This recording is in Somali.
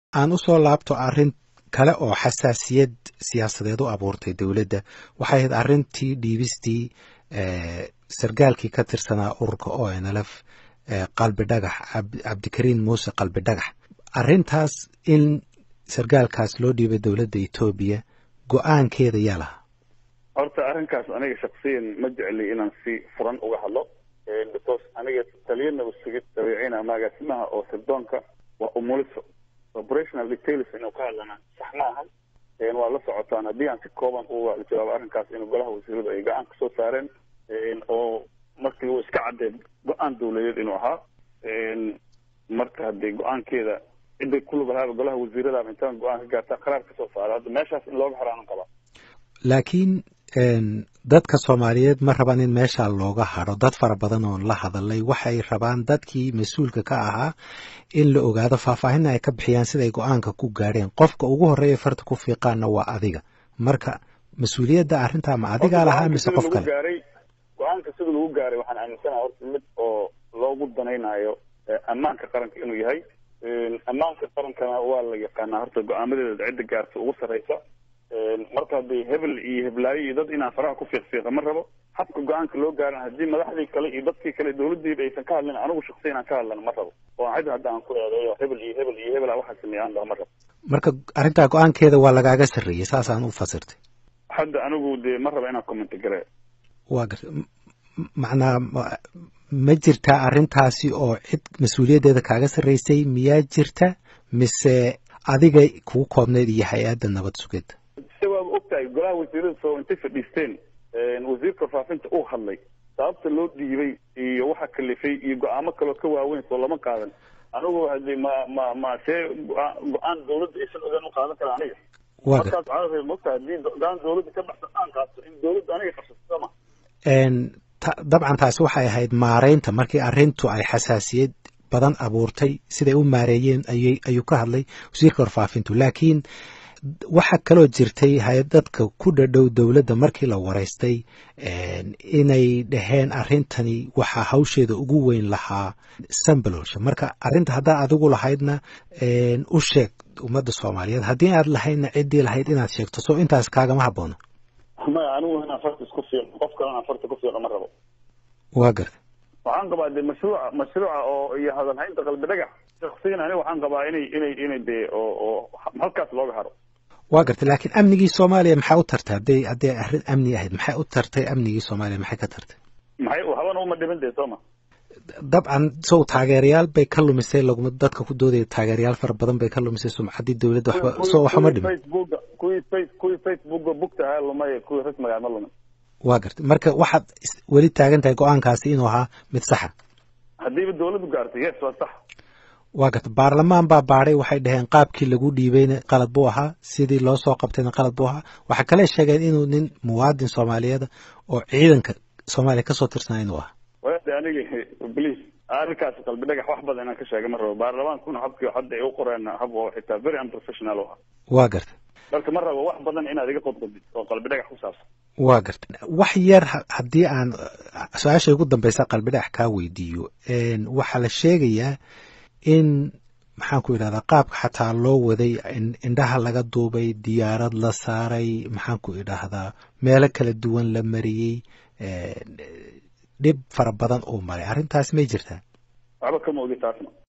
aan usoo laabto arrin kale oo xasaasiyad siyaasadeed u abuurtay dowladda waxay ahayd arrintii dhiibistii sargaalkii ka tirsanaa ururka o n lf qalbi dhagax cabdikariin muuse qalbi dhagax arrintaas in sargaalkaas loo dhiibay dowladda etoobiya go-aankeeda yaa lahaa horta arrinkaas aniga shaksiyan ma jecli inaan si furan uga hadlo because aniga taliyana usugid dabeecina agaasimaha oo sirdoonka waa umuliso operational details inuu ka hadlana sax ma ahan waa la socotaan haddii aan si kooban uga jawaabo arrinkaas in golaha wasiiradu ay go-aan kasoo saareen oo markii uu iska caddeed go-aan dawladeed inuu ahaa marka haddii go-aankeeda ciday ku lug lahaaba golaha wasiiradaaba intaan go-aan ka gaartaa qaraar kasoo saaro hadda meeshaas in looga xiraanan qabaa laakiin dadka soomaaliyeed ma rabaan in meesha looga hadro dad fara badan oon la hadalay waxay rabaan dadkii mas-uulka ka ahaa in la ogaado faahfaahinna ay ka bixiyaan siday go-aanka ku gaadheen qofka ugu horreeya farta ku fiiqaanna waa adiga marka mas-uuliyadda arrintaa ma adigaa lahaa mise qof kale gaaray go-aanka sida lagu gaaray waxaan aaminsanaha horta mid oo loogu danaynayo ammaanka qaranka inuu yahay ammaanka qarankana waa la yaqaanaa horta go-aamadeeda cidda gaarta ugu sarreysa marka haddii hebel iyo heblaayo iyo dad inaan faraha ku fiiqfiiqa ma rabo habka go-aanka loo gaaran haddii madaxdii kale iyo dadkii kale dawladdiiba aysan ka hadlin anigu shaksiyan aan ka hadlana ma rabo oo cid hadda aan ku eedeeyo hebel iyo hebel iyo hebel waxaa sameeya aan dhaho ma rabo marka arrintaa go-aankeeda waa lagaaga sarreeyey saasaan u fasirtay hadda anigu dee ma raba inaan commenti gare waa garta macnaa ma jirtaa arrintaasi oo cid mas-uuliyaddeeda kaaga sarreysay miyaa jirta mise adiga kugu koobneyd iyo hay-adda nabad sugidda se waaba ogtahay golaha wasiirada soo intay fadhiisteen wasiirka faafinta uu hadlay sababta loo dhiibay iyo waxa kalifay iyo go-aamo kaloo ka waaweyn soo lama qaadan anigu hadi ma ma ma see go-aan dawladda aysan ogaan u qaadan kara aniga markaas caalamka mogtahay haddii go-aan dawladda ka baxsan aan qaato in dawladda aniga qabsato sama dabcan taasi waxay ahayd maareynta markii arrintu ay xasaasiyad badan abuurtay siday u maareeyeen ayy ayuu ka hadlay wasiirka warfaafintu laakiin waxaa kaloo jirtay hay-dadka ku dhadhow dowladda markii la waraystay inay dhaheen arrintani waxaa hawsheeda ugu weyn lahaa sambalolsha marka arrinta haddaa adigu lahaydna u sheeg ummadda soomaaliyeed haddii aad lahaydna ciddii lahayd inaad sheegto soo intaas kaagama habboona maya anigu inaan farta isku fiiqo qof kale inaan farta ku fiiqo ma rabo waa garta waxaan qabaa de mashruuca mashruuca oo iyo hadalhaynta qalbi dhagax shaksiyan aniga waxaan qabaa inay inay inay de oo oo halkaas looga haro waa gartay laakiin amnigii soomaaliya maxay u tartay hadday hadday arrin amni ahayd maxay u tartay amnigii soomaaliya maxay ka tartay maxay habana uma dhiman dee sooma dabcan sow taageerayaal bay ka lumisay laguma dadka ku doodaya taageerayaal fara badan bay ka lumisay sumcaddii dowladda waxba soo waxuma dhimin facebooka kuwii face kuwii facebooka bugta ahaa lumay kuwii rasmiga ma lumin waa gartay marka waxaad weli taagan tahay go-aankaasi inuu ahaa mid saxa haddiiba dawladdu gaartay yes waa sax waa garta baarlamaan baa baadhay waxay dhaheen qaabkii lagu dhiibayna qalad buu ahaa sidii loo soo qabtayna qalad buu ahaa waxaa kale sheegeen inuu nin muwaadin soomaaliyeed oo ciidanka soomaaliya kasoo tirsanaa inuu ahaa wade aniga please arrinkaas qalbi dhagax wax badan inaan ka sheega ma rabo baarlamaankuna habkii hadda ay u qoreen hab oo xitaa very unprofessional u ah waa garta marka ma rabo wax badan inaad iga qodqodid oo qalbi dhagax ku saabsan waa garta wax yar haddii aan su-aasha ugu dambeysa qalbi dhagax kaa weydiiyo waxaa la sheegayaa in maxaan ku idhahdaa qaabka xataa loo waday indhaha laga duubay diyaarad la saaray maxaan ku idhaahdaa meelo kala duwan la mariyey dhib fara badan uu maray arrintaas may jirtaa waxba kama ogi taasna